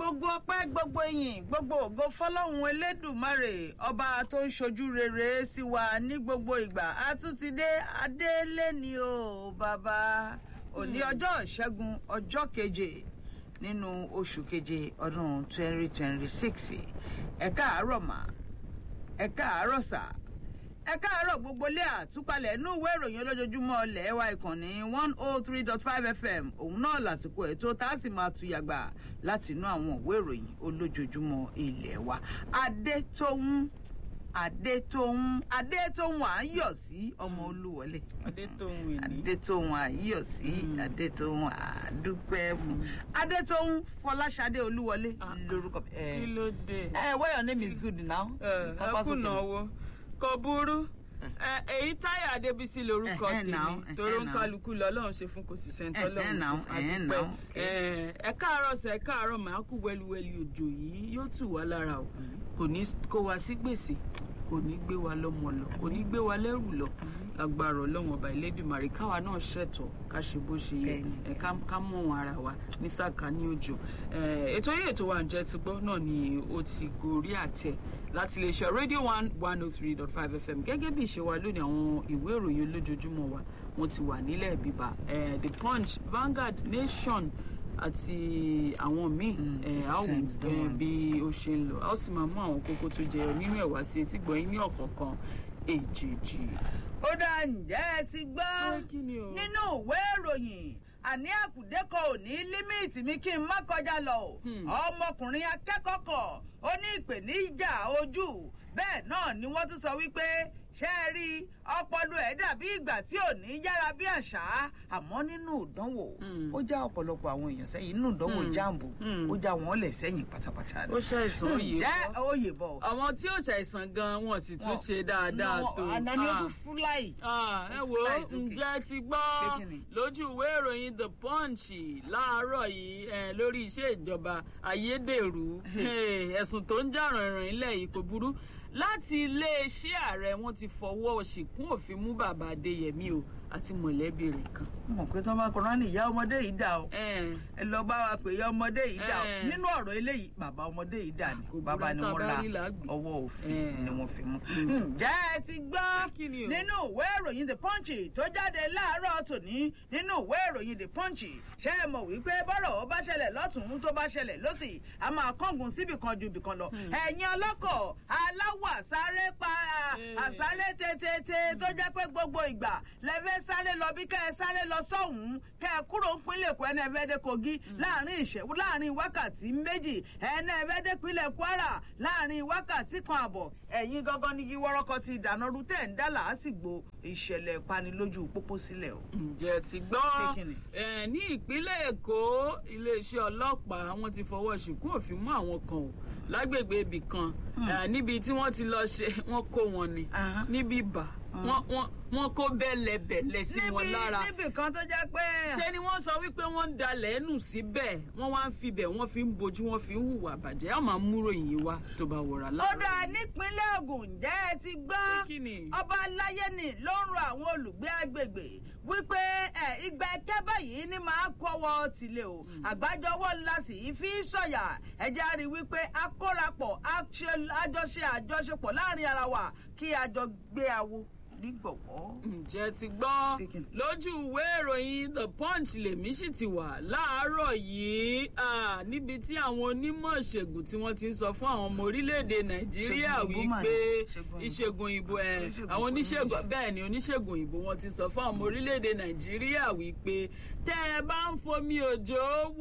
gbogbo ọpẹ́ gbogbo ìyìn gbogbo ògo fọlọ́run elédùmarè ọba tó ń ṣojú rere sí wa ní gbogbo ìgbà a tún ti dé adélé ni o bàbá òní ọjọ́ ìṣẹ́gun ọjọ́ keje nínú oṣù keje ọdún twenty twenty six ẹ káàárọ̀ mà ẹ káàárọ̀ sà ẹ káàárọ̀ gbogbo ilé àtúpalẹ̀ inú ìwé ìròyìn olójoojúmọ́ ilẹ̀ wa ìkànnì one oh three dot five fm òun náà lásìkò ètò tá a sì máa tu yàgbà láti inú àwọn ìwé ìròyìn olójoojúmọ́ ilẹ̀ wa adétóhùn adétóhùn adétóhùn à ń yọ̀ sí ọmọ olúwọlé adétóhùn ìní adétóhùn à ń yọ̀ sí adétóhùn àdúpẹ́ fún adétóhùn fọláṣadé olúwọlé Ah. lórúkọ ẹ kí ló dé ẹ well your name is good now. ẹ Kápá sókè. kùnà owó kò burú ẹ èyí táyà adébísí lorúkọ Eh, eh, now, tèmi eh, torí eh, ń now. kálukú lọlọrun ṣe fún kò sì sẹńtọ Eh, eh, now, lọrun eh, àdúpẹ́ now, okay. ẹ ẹ káàárọ̀ sẹ ẹ káàárọ̀ màá kú wẹluwẹlu òjò yìí yóò tù wá lára o kò ní kó wa sí gbèsè kò ní gbé wa lọ́mọ lọ kò ní gbé wa lẹ́rù lọ agbára ọlọ́run ọba ìlédùmarè káwa náà ṣẹ̀tọ́ ká ṣe bó ṣe yẹ Bẹ́ẹ̀ni. ẹ ká ká mọ̀ wọn ara wa ní sàkà ní òjò ẹ ètò yìí ètò wa ǹjẹ́ ti gbọ́ náà ni ó ti gorí àtẹ láti lè ṣe radio one one oh three dot five fm gẹ́gẹ́ bí ìṣe wa lónìí àwọn ìwé ìròyìn olójoojúmọ́ wa wọ́n ti wà nílẹ̀ bíbá ẹ the punch Vanguard nation àti àwọn míì Mm, ẹ á wò Times ẹ, Dawn. bí ó ṣe ń lọ a ó sì máa mú àwọn kókó tó jẹyọ nínú ẹ̀ wá sí etí gbọ̀nyìn ní ọ̀kọ̀ọ̀kan èjèèjì. ó dá ǹjẹ́ ẹ ti gbọ́ Pé kí ni o? nínú ìwé ìròyìn àní àkùdé kan ò ní límìtì mi kí n má kọjá lọ o Hmm. ọmọkùnrin akẹ́kọ̀ọ́ kan ó ní ìpèníjà ojú bẹ́ẹ̀ náà ni wọ́n tún sọ wípé ṣé ẹ rí ọpọlọ ẹ̀ dàbí ìgbà tí ò ní yára bí àṣá àmọ́ nínú ìdánwò Hmm. ó já ọ̀pọ̀lọpọ̀ àwọn èèyàn sẹ́yìn nínú ìdánwò Hmm. jáàmù Hmm. ó já wọn lẹ̀ sẹ́yìn pátápátá ó ṣàìsàn òye ǹjẹ́ bọ́ oyè bọ̀ àwọn tí ó ṣàìsàn gan wọn sì tún Wọn- ṣe dáadáa Wọn- tó. àná ni ó Ah. tún fúláì. Ah, ẹ wo Fly sókè. ǹjẹ́ ti Pé gbọ́ kí ni? lójú ìwé ìròyìn the punch láàárọ̀ yìí eh, lórí iṣẹ́ ìjọba ayédèrú Eh, ẹ̀sùn tó ń jà rànràn ilẹ̀ yìí kò burú láti iléeṣẹ́ ààrẹ wọn ti fọwọ́ ṣìkún òfin mú bàbá adéyẹmí o àti mọ̀lẹ́bí rẹ̀ kan. mọ̀ pé tí wọ́n bá kọ́ra ní ìyá ọmọdé yìí dà o Eh, ẹ lọ bá wa pè ìyá ọmọdé yìí dà o Eh. nínú ọ̀rọ̀ eléyìí bàbá ọmọdé yìí dà ní Kò burú, bàbá ni tá a wọ́n bá la rí là á gbé. ọwọ́ òfin Eh. ni wọ́n fi mú. Mm. ǹjẹ́ ẹ ti gbọ́ Kí ni o? nínú ìwé ìròyìn the punch tó jáde láàárọ̀ tòní nínú ìwé ìròyìn the punch ṣé ẹ mọ̀ wípé bọ́rọ̀ ó bá ṣẹlẹ̀ lọ́tùn-ún tó bá ṣẹlẹ̀ lọ́sì a máa kángun síbì kan ju ibì kan lọ ẹ̀yin ọlọ́kọ̀ aláwọ̀ àsáré pa Eh. àsáré tètè tó jẹ́ pé gbogbo ìgbà lẹ́fẹ́ sáré lọ bí kẹ́ ẹ sáré lọ sọ́hùn-ún kẹ́ ẹ kúrò ń pínlẹ̀ Èkó ẹni ẹ̀fẹ́ dé Kogi láàrin ìṣẹ́wó láàrin wákàtí méjì ẹni ẹ̀fẹ́ dé pínlẹ̀ Kwara láàrin wákàtí kan àbọ̀ ẹ̀yin gangan ní wọ́rọ́kọ ti ìdáná rú tẹ̀ ń dá làásìgbò ìṣẹ̀lẹ̀ ìpanilójú pópó sílẹ̀ o. ǹjẹ́ ti Pé gbọ́ kí ni? Eh, ní ìpínlẹ̀ èkó iléeṣẹ́ ọlọ́pàá wọ́n ti fọwọ́ ṣìkún òfin mú àwọn kan o lágbègbè ibì kan Eh, níbi tí wọ́n ti lọ ṣe wọ́n kó wọn ni Aha. níbi bà wọ́n wọ́n- wọ́n kó bẹ́lẹ̀bẹ̀lẹ̀ sí wọn níbi lára níbì kan tó jẹ́ pé ṣé ni wọ́n sọ wípé wọ́n ń dalẹ̀ ẹnu síbẹ̀ wọ́n wá ń fibẹ̀ wọ́n fi ń bojú wọ́n fi ń hùwà bàjẹ́ àwọn máa ń múrò yìí wá tó bá wọra ó láàárọ̀. dáa nípínlẹ̀ Ògùn ǹjẹ́ ẹ ti gbọ́ Pé kí ni? ọba aláyẹnì ló ń rọ àwọn olùgbé agbègbè wípé ẹ ìgbà ẹkẹ báyìí ni máa kọ́wọ́ tìlẹ̀ o àgbájọwọ́ ńlá sì í fi sọ̀yà ẹjẹ á rí i wípé akórapọ̀ àṣe- àjọṣe àjọṣepọ̀ láàrin ara wa kí a jọ gbé awo nígbọ̀wọ́. ǹjẹ́ ti gbọ́ Pé kí ni? lójú ìwé ìròyìn the punch lèmi sì ti wà láàárọ̀ yìí ah, níbi tí àwọn onímọ̀ ìṣègùn tí wọ́n ti ń sọ fún àwọn ọmọ orílẹ̀-èdè nàìjíríà Ṣègùn òyìnbó mà ní. wípé Ṣègùn òyìnbó. ìṣègùn ìbò ẹ̀ Oníṣègùn àwọn fún oníṣègùn bẹ́ẹ̀ ni oníṣègùn ìbò wọn ti sọ fún àwọn ọmọ orílẹ̀-èdè nàìjíríà wípé tẹ́ ẹ bá ń fomi òjò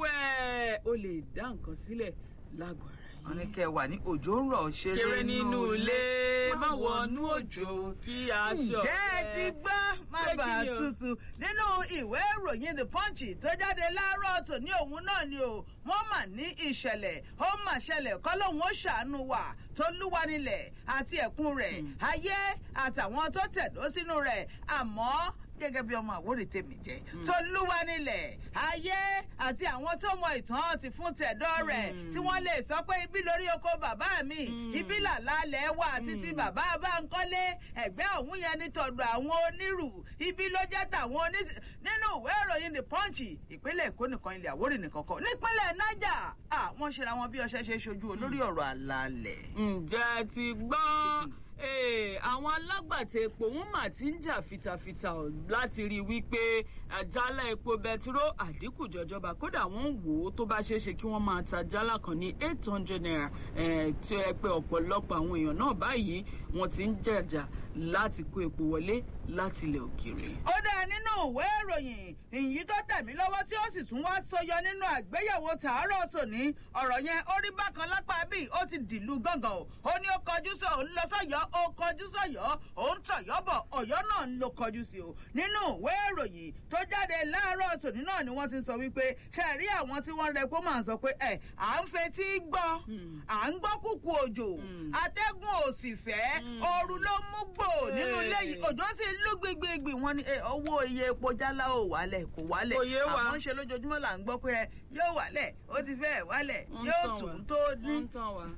wẹ̀ ó lè dá nǹkan sílẹ̀ lágọ̀ọ́ ara yín wọ́n ní kẹ́ ẹ wà ní òjò ń rọ̀ ṣeré nínú ilé má wọnú òjò kí aṣọ ǹjẹ́ ẹ ti gbọ́ má Pé kí bàa ni o? tutù nínú ìwé ìròyìn the punch tó jáde láàárọ̀ tòní òun náà ni o wọ́n mà ní ìṣẹ̀lẹ̀ ó mà ṣẹlẹ̀ kọ́lọ́hún ó ṣàánú wa tó lúwa nílẹ̀ àti ẹ̀kún rẹ̀ ayé àtàwọn tó tẹ̀dó sínú rẹ̀ àmọ́ gẹ́gẹ́ bí ọmọ àwòrì tèmi jẹ́ tolúwa nílẹ̀ ayé àti àwọn tó mọ ìtàn ti fún tẹ̀dọ́ rẹ̀ tí wọ́n lè sọ pé ibi lórí oko bàbá mi ibi làlálẹ̀ wà títí bàbá bá ń kọ́lé ẹ̀gbẹ́ òun yẹn ní tọ̀dọ̀ àwọn onírù ibi ló jẹ́ tàwọn oní nínú ìwé ìròyìn the punch ìpínlẹ̀ èkó nìkan ilẹ̀ àwórì nìkan kọ́ nípínlẹ̀ niger wọ́n ṣera wọn bí ọṣẹ ṣe ṣojú olórí ọ̀rọ̀ àlàálẹ̀. ǹjẹ́ ti gbọ́ àwọn alágbàtà epo wọn mà ti ń jà fitafita láti rí i wípé àjálá epo bẹtiró àdínkù jọjọba kódà wọn wò ó tó bá ṣeé ṣe kí wọn máa ta jálá kan ní eight hundred naira tí ẹ pé ọ̀pọ̀lọpọ̀ àwọn èèyàn náà báyìí wọn ti ń jàjà láti kó epo wọlé láti ilẹ̀ òkèèrè. ó dáa nínú ìwé ìròyìn ìyí tó tẹ̀mí lọ́wọ́ tí ó sì tún wá sọyọ nínú àgbéyẹ̀wò tàárọ̀ tòní ọ̀rọ̀ yẹn ó rí bákan lápá bíi ó ti dìlú gángan o ó ní ó kọjú sọ òun lọ sọ́yọ́ ó kọjú sọ́yọ́ òun tọ̀yọ́ bọ̀ ọ̀yọ́ náà ń lo kọjú sí o nínú ìwé ìròyìn tó jáde láàárọ̀ tòní náà ni wọ́n ti sọ wípé ṣe rí àwọn tí wọ́n rẹ kó máa sọ pé ẹ à ń fetí gbọ́ à ń gbọ́ kúkú òjò atẹ́gùn ò sì fẹ́ ooru ló mú gbò nínú ilé yìí òjò sì lú gbígbígbì wọn ni owó iye epo jálá ò wálẹ̀ kò wálẹ̀ àwọn ń ṣe lójoojúmọ́ là ń gbọ́ pé yóò wálẹ̀ ó ti fẹ́ wálẹ̀ yóò tún tó ní.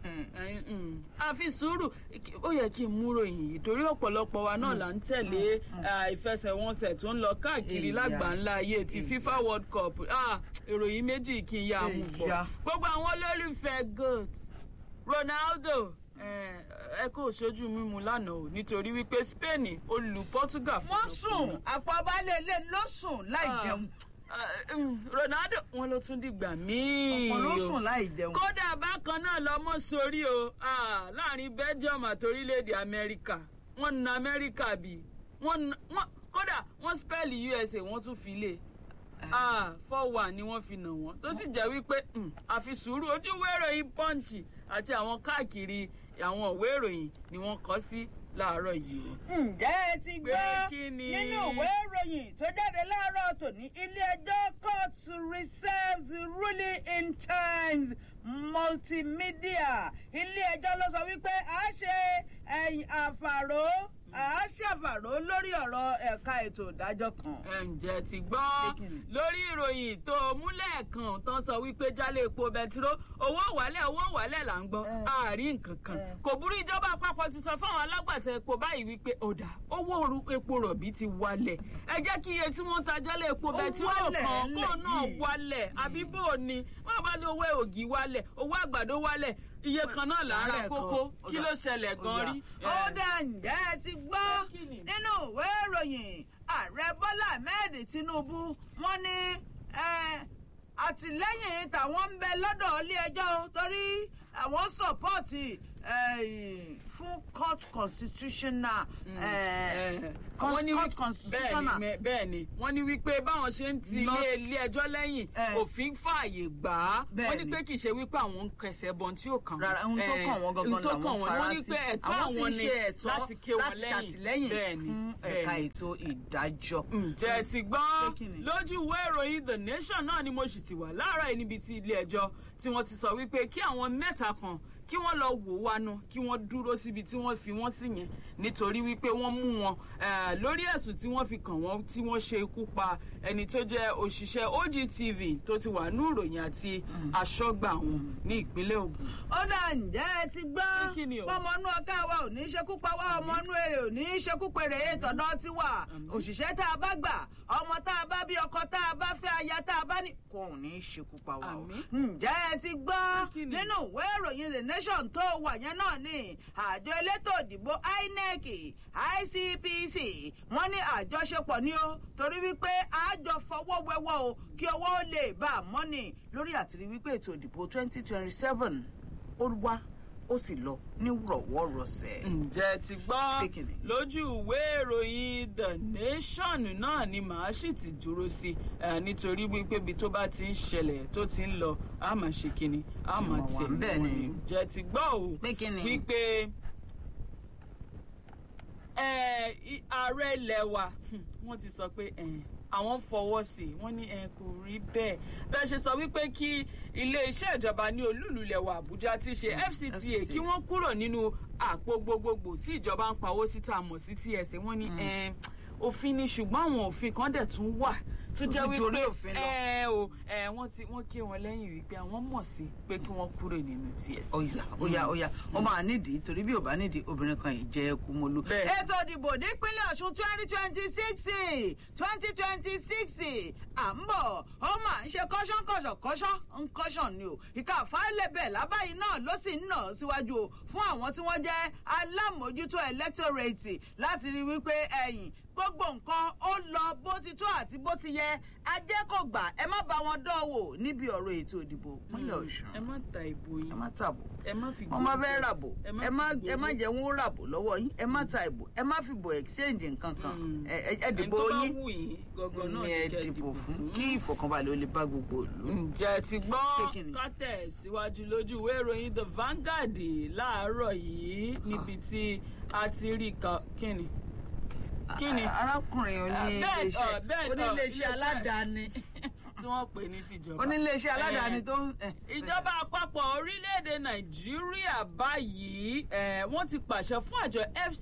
àfi sùúrù ó yẹ kí n múrò yìí torí ọ̀pọ̀lọpọ̀ wa náà là ń tẹ̀lé ìfẹsẹ̀wọnsẹ̀ tó ń lọ káàkiri lágbàńlá ayé ti fifa world cup ìròyìn méjì kí n yá mú bọ̀ gbogbo àwọn olólùfẹ́ goat ronaldo ẹ kó sojú mímu lánàá o nítorí wípé spain olù portugal. wọ́n sùn àpọ̀balẹ̀ ilé ló sùn láì jẹun. ronaldo wọn ló tún dìgbà míì ọ̀pọ̀ ló sùn láì jẹun. kódà bákan náà lọmọ sórí o láàrin belgium àti orílẹ̀-èdè amẹ́ríkà wọ́n na amẹ́ríkà bí wọ́n kódà wọ́n spẹ́ẹ̀lì usa wọ́n tún fi lé four one ni wọ́n fi nà wọ́n tó sì jẹ́ wípé àfi sùúrù ojú wẹ́rọ pọ́ǹchì àti àwọn káàkiri àwọn ìwé ìròyìn ni wọ́n kọ́ sí láàárọ̀ yìí o. ǹjẹ́ ẹ ti gbọ́ nínú ìwé ìròyìn tó jáde láàárọ̀ tòní ilé ẹjọ́ court reserves ruling in times multimedia ilé ẹjọ́ ló sọ wípé a ṣe àfàró a ṣàfàró lórí ọ̀rọ̀ ẹ̀ka ètò ìdájọ́ kan. ǹjẹ́ ti gbọ́ lórí ìròyìn tó múlẹ̀ kan tó sọ wípé jálẹ̀ epo bẹtiró owó wálẹ̀ owó wálẹ̀ là ń gbọ́ àárín nǹkan kan kò burú ìjọba àpapọ̀ ti sọ fáwọn alágbàtà epo báyìí wípé ọ̀dà owó epo rọ̀bì ti wálẹ̀ ẹ jẹ́ kí iye tí wọ́n ń ta jálẹ̀ epo bẹtiró kan kó náà wálẹ̀ àbí bó o ní wọ́n bá ní owó ògì wálẹ̀ owó àgbàdo wálẹ̀ iye kan náà là ń ra kókó kí ló ṣẹlẹ̀ gan rí. ó dà ǹjẹ́ ẹ ti gbọ́ nínú ìwé ìròyìn ààrẹ bọ́lá ahmed tinubu wọ́n ní àtìlẹ́yìn tàwọn ń bẹ lọ́dọ̀ ilé ẹjọ́ torí àwọn sọ́pọ́ọ̀tì fún court constitutional court constitutional. bẹ́ẹ̀ ni wọ́n ní wípé báwọn ṣe ń ti ilé ilé ẹjọ́ lẹ́yìn òfin fààyè gbà á wọ́n ní pé kì í ṣe wípé àwọn ń kẹsẹ̀ bọ́n tí ó kàn. rárá ohun tó kàn wọ́n gangan làwọn fara sí wọ́n ní pé ẹ̀tọ́ àwọn ni láti ké wọn lẹ́yìn bẹ́ẹ̀ ni fún ẹ̀ka ètò ìdájọ́. ǹjẹ́ ti gbọ́ lójú ìwé ìròyìn the nation náà ni mo sì ti wà láàárọ̀ yìí níbi tí ilé ẹjọ́ tí wọ́n ti sọ wípé kí àwọn mẹ́ta kan kí wọ́n lọ wò wá nu kí wọ́n dúró síbi tí wọ́n fi wọ́n sí yẹn nítorí wípé wọ́n mú wọn lórí ẹ̀sùn tí wọ́n fi kàn wọ́n tí wọ́n ṣe ikú pa ẹni tó jẹ́ òṣìṣẹ́ ogtv tó ti wà ní ìròyìn àti aṣọ́gbà wọn ní ìpínlẹ̀ ogun. ó dà ǹjẹ́ ẹ ti gbọ́ ọmọ inú ọ̀gá wa ò ní ṣekú pa wá ọmọ inú èrè ò ní ṣekú pèrè ètòdọ́ ti wà òṣìṣẹ́ tá a bá gbà ọmọ tá a bá bí ọkọ tá a bá fẹ́ aya tá a bá ní kò ní ṣekú pa wá o. ǹjẹ́ ẹ ti gbọ́ nínú ìwé ìròyìn the nation tó wà yẹn náà ni àjọ elétò ìdìbò inec icpc wọ́n ní àjọṣepọ̀ ni ó torí wípé àjọ fọwọ́ wẹ́wọ́ o kí owó lè bá a mọ́nì lórí àtìrí wípé ètò ìdìbò twenty twenty seven ó wá ó sì lọ ní rọ̀wọ́rọ̀sẹ̀. ǹjẹ́ ti gbọ́ lójú ìwé ìròyìn the nation náà ni màá sì ti dúró sí nítorí wípé ibi tó bá ti ń ṣẹlẹ̀ tó ti ń lọ a máa ṣe kíni a máa tẹ̀ bẹ́ẹ̀ ni ǹjẹ́ ti gbọ́ o wípé ààrẹ ilẹ̀ wa wọ́n ti sọ pé àwọn fọwọ́ sí i wọ́n ní ẹ kò rí bẹ́ẹ̀ bẹ́ẹ̀ ṣe sọ wípé kí iléeṣẹ́ ìjọba ní olúlulẹ̀ wa àbújá ti ṣe fcta kí wọ́n kúrò nínú àpò gbogbogbò tí ìjọba ń pawó síta mọ̀ sí tsa wọ́n ní òfin ni ṣùgbọ́n àwọn òfin kan dẹ̀ tún wà tó jẹ́ Tó ju orí wípé òfin lọ. ẹ o ẹ wọ́n ti wọ́n ké wọn lẹ́yìn wípé àwọn mọ̀ sí pé kí wọ́n kúrò nínú TSC. Oya oya oya ó máa nídìí torí bí ò bá nídìí obìnrin kan yìí jẹ́ kúmọ́lú. Bẹ́ẹ̀. ètò ìdìbò nípínlẹ̀ Ọ̀ṣun twenty twenty six twenty twenty six à ń bọ̀ ó máa ń ṣe kọ́ṣán kọ́ṣán kọ́ṣán ń kọ́ṣán ni o ìka àfáàlẹ́bẹ̀ lábàáyí náà ló sì ń nà síwájú o fún àwọn tí wọ́n jẹ́ alámòójútó electorate láti rí wípé ẹ̀yìn gbogbo nǹkan ó lọ bó ti tó àti bó ti yẹ ajé kò gbà ẹ má bá wọn dánwò níbi ọ̀rọ̀ ètò ìdìbò ìpínlẹ̀ Ọ̀ṣun ẹ má ta ìbò ẹ yín má tàbò ẹ má fi wọ́n máa fẹ́ ràbò ẹ má ẹ má fi ẹ má gbowó. jẹ́ wọ́n ràbò lọ́wọ́ yín ẹ má ta ìbò ẹ má fi bò exchange nǹkan kan Mm. ẹ ẹ- ẹ Ẹni dìbò tó bá yín wù yín gangan náà ni ni ẹ kẹ́ dìbò fún kí ìfọ̀kànbalẹ̀ ó lè bá gbogbo ìlú. ǹjẹ́ ti Pé gbọ́ kí ni? kátẹ̀ síwájú lójú ìwé ìròyìn the Vanguard láàárọ̀ yìí níbi tí a ti rí ka kíni kíni A- arákùnrin oní bẹ́ẹ̀, iléeṣẹ́ ọ, bẹ́ẹ̀, ọ, oníléeṣẹ́ iléeṣẹ́- aládàáni tí wọ́n pè ní tìjọba. oníléeṣẹ́ aládàáni Eh, tó ń. eh, ìjọba àpapọ̀ orílẹ̀-èdè nàìjíríà báyìí eh, wọ́n ti pàṣẹ fún àjọ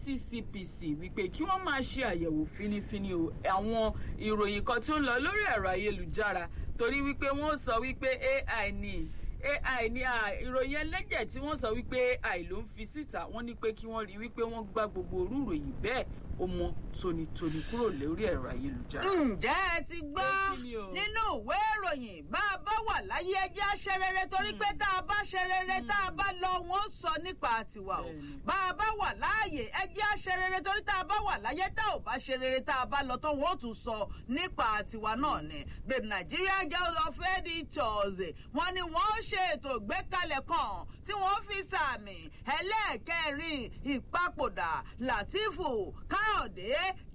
FCCPC wípé kí wọ́n máa ṣe àyẹ̀wò fínífíní o àwọn ìròyìn kan tí ó ń lọ lórí ẹ̀rọ ayélujára torí wípé wọ́n sọ wípé AI ni AI ni à, ìròyìn ẹlẹ́jẹ̀ tí wọ́n sọ wípé AI ló ń fi síta wọ́n ní pé kí wọ́n rí wípé wọ́n gbá gbogbo orú ìròyìn bẹ́ẹ̀ ó mọ tónítóní kúrò lórí ẹ̀rọ ayélujára. ǹjẹ́ ẹ ti gbọ́ Pé kí ni o? nínú ìwé ìròyìn bá a bá wà láyé ẹjẹ́ á ṣe rere torí pé tá a bá ṣe rere tá a bá lọ wọ́n sọ nípa tiwa o Bẹ́ẹ̀ni. bá a bá wà láàyè ẹjẹ́ á ṣe rere torí tá a bá wà láyé tá ò bá ṣe rere tá a bá lọ tó wọ́n ó tún sọ nípa tiwa náà ni the Nigeria Guild of Editors wọ́n ní wọ́n ṣe ètò ìgbékalẹ̀ kan tí wọ́n fi sàmì ẹlẹ́ẹ̀kẹrin ìpapòdà Latifu Káyọ̀dé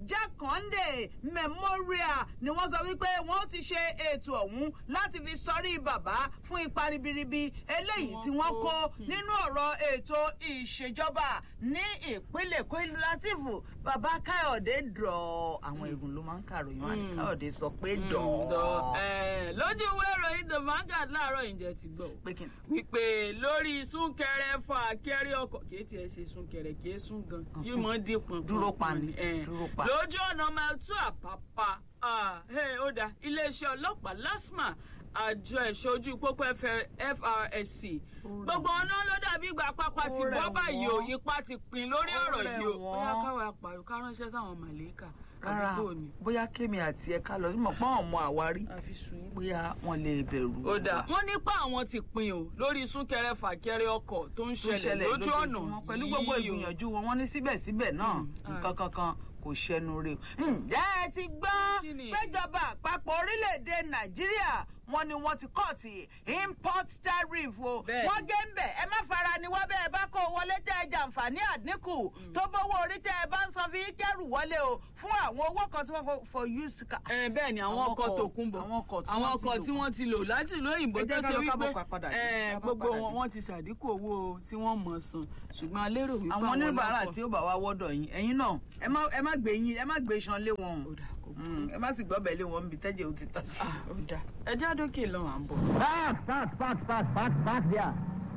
Jákàndé Memorial ni wọ́n sọ wípé wọ́n ti ṣe ètò ọ̀hún láti fi sọrí bàbá fún ipa ribiribi eléyìí tí wọ́n kó nínú ọ̀rọ̀ ètò ìṣèjọba ní ìpínlẹ̀ Èkó ìlú Latifu bàbá Káyọ̀dé dọ̀ àwọn eégún ló máa ń kàròyìn wọn ni Mm. Káyọ̀dé sọ pé Mm, dọ̀ dọ̀, eh, lójú ìwé ìròyìn the Vanguard láàárọ̀ ìjẹ́ ti gbọ́ pé kí ni. wípé lórí súnkẹrẹ fà kẹrí ọkọ̀ kìí tiẹ̀ ṣe súnkẹrẹ kìí sún gan yóò mọ dín pọn Dúró pa ni, dúró pa. lójú ọ̀nà mẹ́tú àpápá ah, hey, ó dá iléeṣẹ́ ọlọ́pàá LASTMA àjọ ẹ̀ṣọ́ ojú pópó FR- FRSC gbogbo ọ̀nà ló dàbí ìgbà pápá ti Ó rẹ̀ bọ́ báyìí o wọ́n. ipa ti pin lórí Ó ọ̀rọ̀ rẹ̀ yìí o wọ́n. bóyá káwa pàrọ̀ ká ránṣẹ́ sáwọn màlẹ́kà rárá àdúgbò ni bóyá kémi àti ẹ̀ka lọ mọ̀ pọ́n ọmọ àwárí àfi sùn yín. bóyá wọ́n lè bẹ̀rù. ó dáa wa. wọ́n nípa àwọn ti pin o lórí súnkẹrẹ fàkẹrẹ ọkọ̀ tó ń tó ṣẹlẹ̀ lójú ọ̀nà lójoojúmọ́ pẹ̀lú gbogbo yìí o. ìgbìyànjú wọn wọ́n ní síbẹ̀síbẹ̀ náà Mm. nǹkan kankan kò ṣẹnu rè. ǹjẹ́ ẹ ti gbọ́ Kí ni? péjọba àpapọ̀ orílẹ̀-èdè nàìjíríà wọ́n ní wọ́n ti kọ́ọ̀tì import tariff o Bẹ́ẹ̀ni. wọ́n gé ń bẹ̀ ẹ má fara ni wọ́n bẹ́ẹ̀ bá kó wọlé tẹ́ ẹ jàǹfààní àdínkù tó bówó orí tẹ́ ẹ bá ń san fi kẹ́rù wọlé o fún àwọn owó kan tí wọ́n fọ for used car. ẹ bẹ́ẹ̀ ni àwọn Àwọn ọkọ̀ ọkọ̀- tó kún bọ̀ àwọn ọkọ̀ tí àwọn wọ́n ti ọkọ̀ lò. tí wọ́n ti lò láti ìlú òyìnbó Ẹ tó jẹ́ ṣe ká lọ wípé kábọ̀ ká padà dé, ẹ, ká bá gbogbo padà wọn dé. wọ́n ti ṣàdínkù owó tí wọ́n mọ̀ san ṣùgbọ́n a lérò wípé àwọn oníbàárà ọlọ́kọ̀- tí ó bá wá wọ́dọ̀ yín ẹ̀yin náà ẹ má ẹ má gbé yín ẹ má gbé iṣan lé wọn o. Ó dà, kò burú. Mm, ẹ má sì gbọ́ bẹ̀ lé wọn níbi tẹ́jẹ̀ ó ti tán. Ah, ó dà. ẹ já dókè lọ́wọ́ à ń bọ̀. Park, park, park, park, park, park there.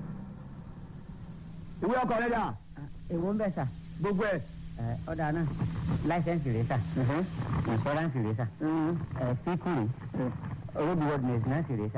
Ìwé ọkọ̀ rẹ̀ dà. èwo ń bẹ sà Gbogbo ẹ̀. ẹ ọ̀dà náà láìsẹ̀nsì rẹ̀ sà ìfọ́ránsì rẹ̀ sà ẹ síkù rẹ̀ road worthiness náà sì rẹ̀ sà.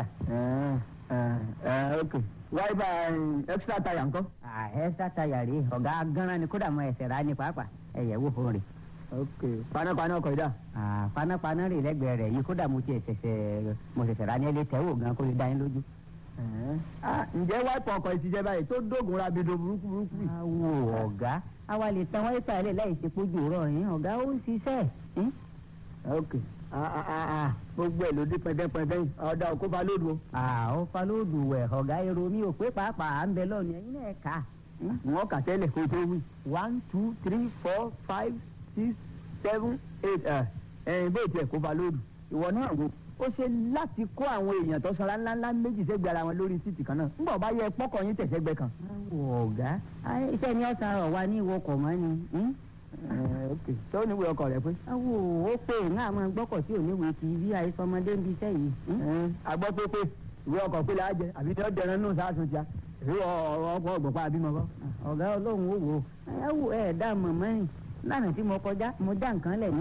Ok. Wáyébà extra tire ńkọ́? ẹ sátayà rèé ọ̀gá gánran ni kódà mọ ẹsẹ̀ rà ní pàápàá ẹ̀yẹ̀ wò fún rẹ̀. Ok. Panápaná ọkọ̀ yìí dà. panápaná rè lẹ́gbẹ̀ẹ́ rẹ̀ yìí kódà mo tiẹ̀ ṣẹ̀ṣẹ̀ mo ṣẹ̀ṣẹ̀ rà ní ẹlẹ́ tẹ́wò gan kó lè dá yín lójú. Ah, Ǹjẹ́ wáìpù ọkọ̀ yìí ti jẹ́ báyìí tó dógun rabido burúkú burúkú yìí? awo ọ̀gá àwa lè tan wáyé pàálẹ̀ láì ṣe pójú rọ̀ yín ọ̀gá ó ń ṣiṣẹ́ yín. Ok. Ah, ah, ah, ah. Gbogbo ẹ̀ ló dé pẹ́ndẹ́pẹ́ndẹ́ yìí. Ọ̀dà òkú fa lódu o. àwọn falóòdù wẹ̀ ọ̀gá èrò mi ò pé pàápàá à ń bẹ lọ́ọ̀nù ẹ̀yin náà kà á. Wọ́n kà tẹ́lẹ̀ kó tó wí. One, two, three, four, five, six, seven, eight. ẹ̀ ẹ̀yìn bó tiẹ̀ kó fa lódu. Ìwọ náà wo. Ó ṣe láti kó àwọn èèyàn tó sanra ńláńlá méjì sẹ́gbẹ̀ẹ́ ara wọn lórí síìtì kan náà. Ńgbà bá yẹ pọ́kọ̀ yín tẹ̀sẹ̀gbẹ́ kan. awo ọ̀gá ayé iṣẹ́ ni ọ̀sán rọ̀ wá ní ìwọkọ̀ mọ́ ni. hmm? Ẹ̀, ok. Tó níwèé ọkọ̀ rẹ̀ pé. awo ó pè ní àwọn gbọ́kọ̀ tí ò ní wèé kì í bí àìsọmọdé ń bi iṣẹ́ yìí. hmm? agbọ́ pé pé ìwé ọkọ̀ pé láàjẹ àbí tí wọ́n dẹran nù sáàsùn tíá èyí ọ̀rọ̀ ọkọ̀ ọ̀gbọ̀pá àbímọ kọ́. ọ̀gá ọlọ́run ó wò ó ẹ wò ẹ dá mọ̀mọ́ rìn lánàá tí mo kọjá mo dá nǹkan lẹ̀ ní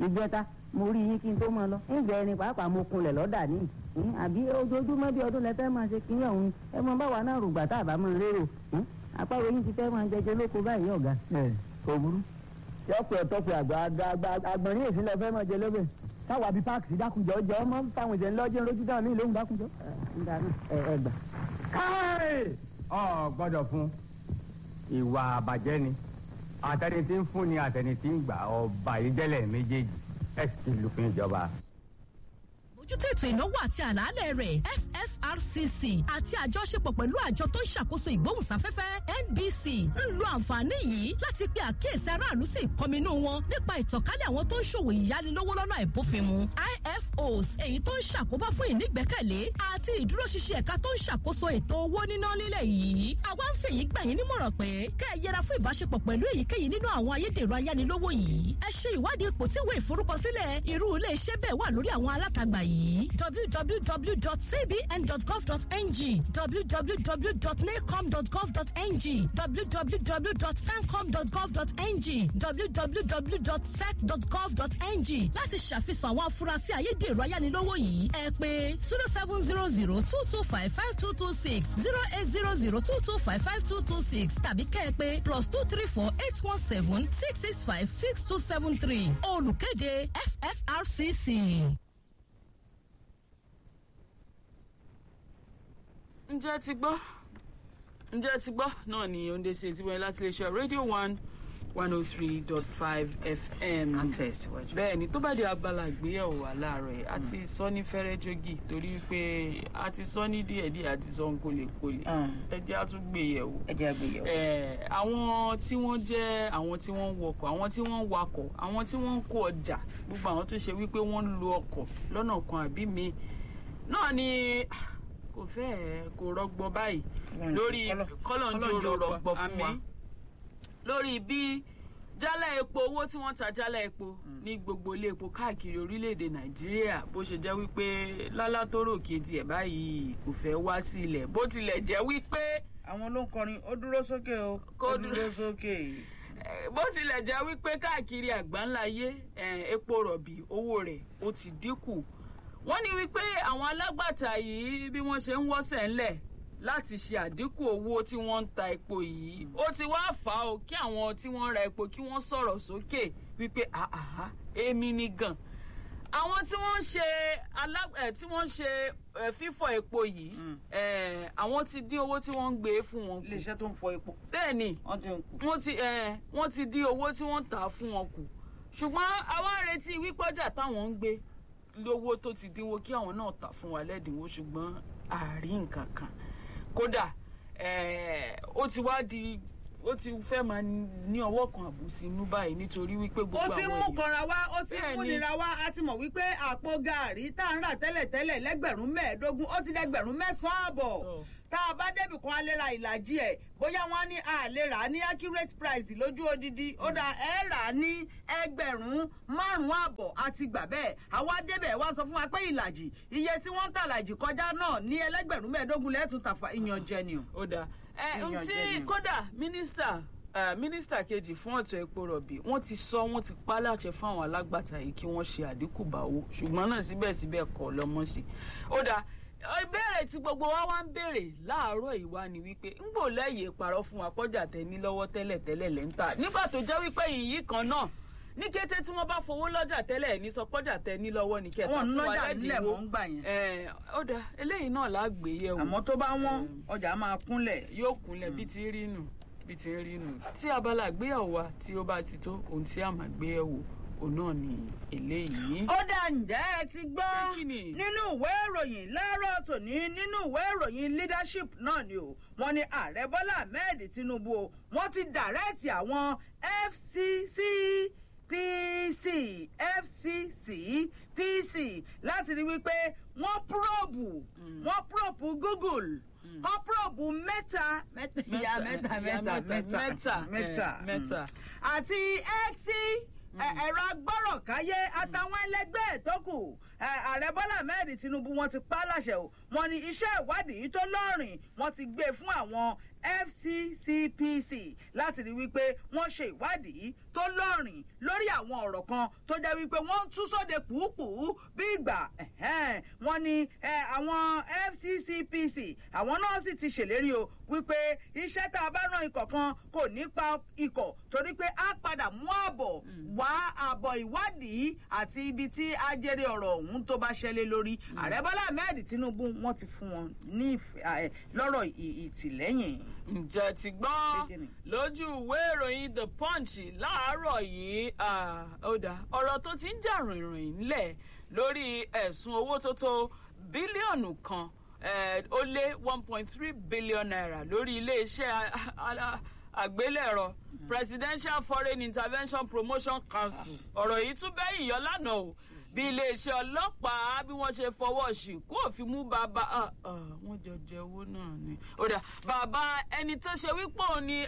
ìjẹta mo rí yín kí n tó máa lọ ńgbẹ ẹni pàápàá mo kunlẹ̀ lọ́dà ní ìhín, àbí ojoojúmọ́ bí ọdún lẹ fẹ́ máa ṣe kí ọ̀hún ẹ mọ báwa náà rògbà tá a bá máa lérò ìhín, àpárò yín ti fẹ́ máa jẹjẹ lóko báyìí ọ̀gá. ẹ kò burú yọpẹ ọtọpẹ àgbà àgbà àgbà àgbọ̀nrín èsì lọ fẹ́ mọ jẹ lóbẹ káwa bíi páàkì sí dákunjọ jẹ ọmọ fáwọn ìṣẹ̀lẹ̀ lọ́jọ́ lójú dáhùn ní ìlú òun dákunjọ. ńgbà náà ẹ ẹ gbà. káì ọ gbọ́dọ̀ fún ìwà àbàjẹ́ ni àtẹni tí ń fún ni àtẹni tí ń gbà ọba ìjẹlẹ méjèèjì ẹ sì ti lùfin ìjọba. mójútó ètò ìnáwó àti àlàálẹ̀ rẹ̀ fsrcc àti àjọṣepọ̀ pẹ̀lú àjọ tó ń ṣàkóso ìgbóhùnsáfẹ́fẹ́ nbc ń lo àǹfààní yìí láti pe àkíyèsí aráàlú sí ìkọminú wọn nípa ìtànkálẹ̀ àwọn tó ń ṣòwò ìyánilówó lọ́nà àìbófinmu ifos èyí tó ń ṣàkóbá fún ìnígbẹ́kẹ̀lé àti ìdúróṣinṣin ẹ̀ka tó ń ṣàkóso ètò owó níná nílẹ̀ yìí àwa ń fèyí gbà yín nímọ̀ràn pé kẹ́ ẹ yẹra fún ìbáṣepọ̀ pẹ̀lú èyíkéyìí nínú àwọn ayédèrú ayánilówó yìí ẹ ṣe ìwádìí ipò tí ìwé ìforúkọsílẹ̀ irú ilé iṣẹ́ bẹ́ẹ̀ wà lórí àwọn alátagbà yìí www.cbn.gov.ng www.nacom.gov.ng www.fencom.gov.ng www.sec.gov.ng láti ṣàfihàn àwọn afurasí ayédèrú ayánilówó yìí ẹ pé zero seven zero zero two two five five two two six zero eight zero zero two two five five two two six tàbí kẹ́ ẹ pé plus two three four eight one seven six six five six two seven three olùkéde fsrcc. ǹjẹ́ ti gbọ́ ǹjẹ́ ti gbọ́ náà ni oúnjẹ sí etí wọlé láti iléeṣẹ́ radio one one oh three dot five fm. à ń tẹ̀síwájú. bẹ́ẹ̀ ni tó bá di abala ìgbéyàwó wa láàárọ̀ ẹ̀ àti sọ ní fẹ́rẹ́ jogi torí pé a ti sọ ní díẹ̀díẹ̀ àti sọ ń kólekóle Mm. ẹ jẹ́ á tún gbé yẹ̀wò. ẹ jẹ́ àgbéyẹ̀wò. Eh, àwọn tí wọ́n jẹ́ àwọn tí wọ́n ń wọkọ̀ àwọn tí wọ́n ń wakọ̀ àwọn tí wọ́n ń kó ọjà gbogbo àwọn tó ṣe wípé wọ́n ń lo ọkọ̀ lọ́nà kan àbí mi náà ni ah, kò fẹ́ẹ̀ kò rọgbọ báyìí Mm. lórí Kọ́lọ́- kọ́lọ́njó kọ́lọ́njó rọgbọ rọgbọ fún wa. àmì lórí bí jálá epo owó tí wọ́n ta jálá epo ní gbogbo ilé epo káàkiri orílẹ̀-èdè nàìjíríà bó ṣe jẹ́ wípé lálá tó rò kejì ẹ̀ báyìí kò fẹ́ wá sí ilẹ̀ bó tilẹ̀ jẹ́ wípé àwọn ló ń kọrin ó dúró sókè o Kó ó dúró- dúró sókè. Eh, bó tilẹ̀ jẹ́ wípé káàkiri àgbáńláyé eh, epo rọ̀bì owó rẹ̀ ó ti dínkù wọ́n ní wípé àwọn alágbàtà yìí bí wọ́n ṣe ń wọ́sẹ̀ ńlẹ̀ láti ṣe àdínkù owó tí wọ́n ń ta epo yìí ó ti wá fà á o kí àwọn tí wọ́n ra epo kí wọ́n sọ̀rọ̀ sókè wípé àhàhà èmi ni gan àwọn tí wọ́n ń ṣe alá ẹ̀ tí wọ́n ń ṣe eh, fífọ̀ epo yìí Mm. eh, àwọn ti dín owó tí wọ́n ń gbé fún wọn kù iléeṣẹ́ tó ń fọ epo bẹ́ẹ̀ ni wọ́n ti ń kú. wọ́n ti ẹ̀ wọ́n ti dín owó tí wọ́n ń tà á fún wọn kù ṣùgbọ́n àwa ń retí wípọ́jà táwọn ń gbé lówó tó ti dínwó kí àwọn náà tà fún wa lẹ́dínwó ṣùgbọ́n àárín nǹkan kan kódà eh, ó ti wá di ó ti fẹ́ máa ní ọwọ́ kan àbùsí inú báyìí nítorí wípé gbogbo ó àwọn ti ń mú èèyàn- kanra wá ó ti ń Bẹ́ẹ̀ni. múnira wá a ti mọ̀ wípé àpò gàárì tá à ń rà tẹ́lẹ̀tẹ́lẹ̀ lẹ́gbẹ̀rún mẹ́ẹ̀ẹ́dógún ó ti dẹ́gbẹ̀rún mẹ́sàn-án àbọ̀ Sọ. tá a bá débì kan a lè ra ìlàjì ẹ̀ bóyá wọ́n á ní a lè rà á ní accurate price lójú odidi ó dà ẹ́ rà á ní ẹgbẹ̀rún márùn-ún àbọ̀ àti gbà bẹ́ẹ̀ àwa débẹ̀ wá sọ fún wa pé ìlàjì iye tí wọ́n ń tà làjì kọjá náà ní ẹlẹ́gbẹ̀rún mẹ́ẹ̀ẹ́dógún lẹ́tùn tàfà ìyànjẹ ni o. ó dáa ẹ Èèyàn n tí jẹ ni. kódà mínísítà eh, mínísítà kejì fún ọ̀tọ̀ epo rọ̀bì wọ́n ti sọ wọ́n ti pa láṣẹ fún àwọn alágbàtà yìí kí wọ́n ṣe àdínkù bá owó ṣùgbọ́n náà síbẹ̀síbẹ̀ kọ̀ lọ́mọ sí i ó dáa ìbéèrè tí gbogbo wa wá ń béèrè láàárọ̀ ìwá ni wípé ń gbò lẹ́yìn parọ́ fún wa kọjá tẹ ní lọ́wọ́ tẹ́lẹ̀ tẹ́lẹ̀ lẹ́ńtà nígbà tó jẹ́ wípé yìí kan náà ní kété tí wọ́n bá fowó lọ́jà tẹ́lẹ̀ ní sọ pọ́jà tẹ ní lọ́wọ́ ní kẹta wọn ń fún wa lọ́jà nílẹ̀ lẹ́dínwó mọ́ ń gbà yẹn Eh, ó dáa eléyìí náà lágbèéyẹ̀wò àmọ́ tó bá wọ́n ọjà máa kúnlẹ̀. yóò kúnlẹ̀ bí ti ń rí nù bí ti ń rí nù tí abala àgbéyàwó wa tí ó bá ti tó ohun tí a máa gbéyàwó òun náà ni eléyìí. ó dà ǹjẹ́ ẹ ti gbọ́ Kí ni? nínú ìwé ìròyìn láàárọ̀ tòní nínú ìwé ìròyìn leadership náà ni o wọ́n ní ààrẹ bọ́lá ahmed tinubu o wọ́n ti dàrẹ́ẹ̀tì àwọn fcc pc fcc pc láti rí wípé wọ́n púrọ̀bù wọ́n púrọ̀bù google wọ́n púrọ̀bù mẹ́ta mẹ́ta ìyá mẹ́ta mẹ́ta mẹ́ta mẹ́ta mẹ́ta eh, mẹ́ta. àti x ẹ̀rọ agbọ́rọ̀káyé àtàwọn ẹlẹgbẹ́ ẹ̀ tó kù ààrẹ bọ́lá ahmed tinubu wọ́n ti pa á láṣẹ o wọ́n ní iṣẹ́ ìwádìí tó lọ́rìn wọ́n ti gbé fún àwọn fccpc láti rí wípé wọ́n ṣe ìwádìí tó lọ́rìn lórí àwọn ọ̀rọ̀ kan tó jẹ́ wípé wọ́n ń tú sóde pùúpùú bí ìgbà wọ́n ní àwọn fccpc àwọn náà sì ti ṣèlérí o wípé iṣẹ́ tá a bá rán ikọ̀ kan kò ní pa ikọ̀ torí pé a padà mú àbọ̀ wá àbọ̀ ìwádìí àti ibi tí ajere ọ̀rọ̀ ọ̀hún tó bá ṣẹlẹ̀ lórí ààrẹ bọ́lá ahmed tinubu wọ́n ti fún wọn ní lọ́rọ̀ ìtìlẹ́yìn. ǹjẹ́ ti gbọ́n lójú ìwé ìròyìn the punch láàárọ̀ yìí ó dá ọ̀rọ̀ tó ti ń jà rìnrìn ńlẹ̀ lórí ẹ̀sùn owó tó tó bílíọ̀nù kan ó lé one point three billion naira lórí iléeṣẹ́ àgbélẹ̀rọ presidential foreign intervention promotion council ọ̀rọ̀ yìí tún bẹ́yìn yọ lánàá o bí iléeṣẹ́ ọlọ́pàá bí wọ́n ṣe fọwọ́ sí kó òfin mú bàbá wọ́n jọ jẹ owó náà ni. ó dà bàbá ẹni tó ṣe wípé òun ni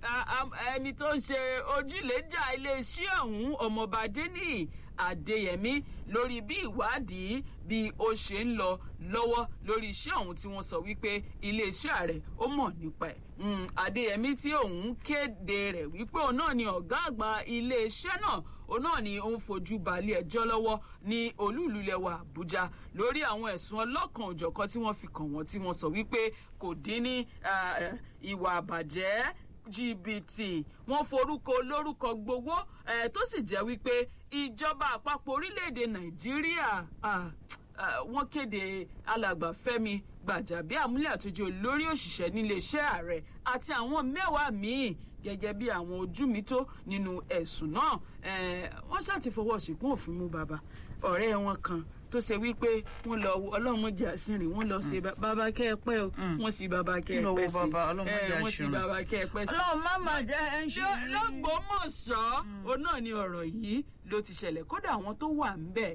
ẹni tó ń ṣe ojúlẹ̀jà iléeṣẹ́ ọ̀hún ọmọọba adéníyì adéyẹmí lórí bí ìwádìí bí ó ṣe ń lọ lọ́wọ́ lórí iṣẹ́ ọ̀hún tí wọ́n sọ wípé iléeṣẹ́ ààrẹ ó mọ̀ nípa ẹ̀. adéyẹmí tí òun kéde rẹ̀ wípé òun náà ni ọ̀gá àgbà iléeṣẹ́ náà òun náà ni ó ń fojú balẹ̀ ẹjọ́ lọ́wọ́ ní olúùlúlẹ̀wà àbújá lórí àwọn ẹ̀sùn ọlọ́kan òjọ̀kan tí wọ́n fi kàn wọ́n tí wọ́n sọ wípé kò dín ní ìwà àbàjẹ́ jìbìtì wọn forúkọ olórúkọ gbowó ẹ tó sì jẹ́ wípé ìjọba àpapọ̀ orílẹ̀-èdè nàìjíríà wọ́n kéde alàgbà fẹ́mi gbàjàbí àmúlẹ̀ àtúnjẹ olórí òṣìṣẹ́ níléeṣẹ́ ààrẹ àti àwọn mẹ́wàá míì gẹ́gẹ́ bí àwọn ojú mi tó nínú ẹ̀sùn náà wọ́n ṣáàtì fọwọ́ síkún òfin mú bàbá ọ̀rẹ́ wọn kan tó ṣe wípé wọ́n lọ ọlọ́mọdé àsìnrìn wọ́n lọ ṣe bàbá kẹ́ ẹ pẹ́ o wọ́n sì bàbá kẹ́ ẹ pẹ́ sí wọ́n sì bàbá kẹ́ ẹ pẹ́ sí. ọlọ́run má máa jẹ́ ẹ ń ṣe. lọ́gbọ́mọ̀ṣọ́ òun náà ni ọ̀rọ̀ yìí ló ti ṣẹlẹ̀ kódà àwọn tó wà ń bẹ̀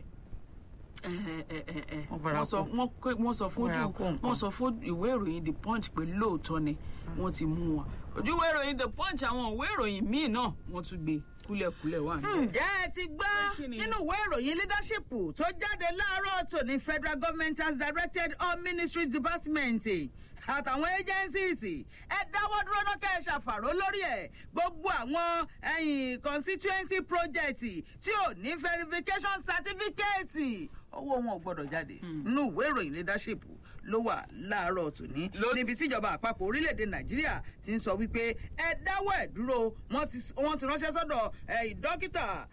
wọ́n sọ fún wọ́n sọ fún ìwé ìròyìn the punch pé lóòótọ́ ni wọ́n ti mú wọn ojú ìwé ìròyìn the punch àwọn ìwé ìròyìn míì náà wọ́n tún gbé kúlẹ̀kúlẹ̀ wà ní. ǹjẹ́ ẹ ti gbọ́ nínú ìwé ìròyìn leadership tó jáde láàárọ̀ tòní federal government has directed all ministry departments àtàwọn agencies ẹ dáwọ́ dúró náà kẹ́ ẹ ṣàfàró lórí ẹ̀ gbogbo àwọn ẹ̀yìn constituency project tí ò ní verification certificate owó wọn ò gbọdọ̀ jáde nínú ìwé ìròyìn leadership ló wà láàárọ̀ tòní níbi tíjọba àpapọ̀ orílẹ̀-èdè nàìjíríà ti ń sọ wípé ẹ dáwọ́ ẹ̀ dúró wọ́n ti ránṣẹ́ sọ́dọ̀ dókítà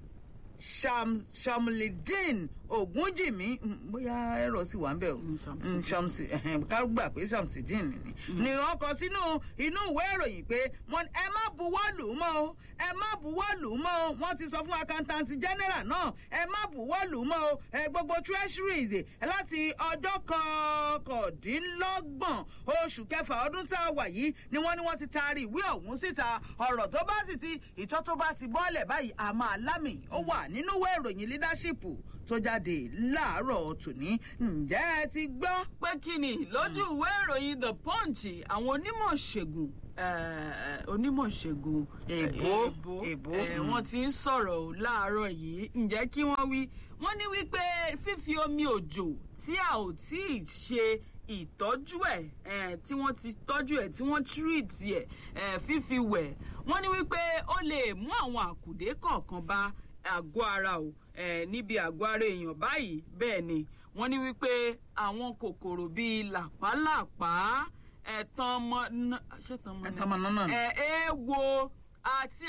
shamlidin ogunjimi bóyá ẹ̀rọ sì wà ń bẹ̀ o shamsi ká gbà pé shamsidin ni ni wọ́n kọ sínú inú ìwé ìròyìn pé ẹ má buwọ́ lù ú mọ́ o ẹ má buwọ́ lù ú mọ́ o wọ́n ti sọ fún accountant general náà ẹ má buwọ́ lù ú mọ́ o gbogbo treasuries láti ọjọ́ kọkàndínlọ́gbọ̀n oṣù kẹfà ọdún tá a wà yìí ni wọ́n ní wọ́n ti taari ìwé ọ̀hún síta ọ̀rọ̀ tó bá sì ti ìtọ́ tó bá ti bọ́ọ̀lẹ̀ báyìí àmọ́ alámì ó wà nínú ìwé ìròyìn leadership tó jáde láàárọ̀ tòní ǹjẹ́ ẹ ti gbọ́. pé kí ni lójú ìwé ìròyìn the punch àwọn onímọ̀ ṣègùn onímọ̀ ṣègùn èbó èbó wọ́n ti ń sọ̀rọ̀ láàárọ̀ yìí ǹjẹ́ kí wọ́n wí wọ́n ní wípé fífi omi òjò tí a ò tí ì ṣe ìtọ́jú ẹ̀ tí wọ́n ti tọ́jú ẹ̀ tí wọ́n tírìtì ẹ̀ fífi wẹ̀ wọ́n ní wípé ó lè mú àwọn àkùdé kọ̀ọ̀kan bá àgọ́ ara o níbi àgọ́ ara èèyàn báyìí bẹ́ẹ̀ ni wọ́n ní wípé àwọn kòkòrò bíi làpálàpá ẹ̀tàn ọmọ ẹ̀tàn ọmọ náà ẹ̀ ẹ́ wo àti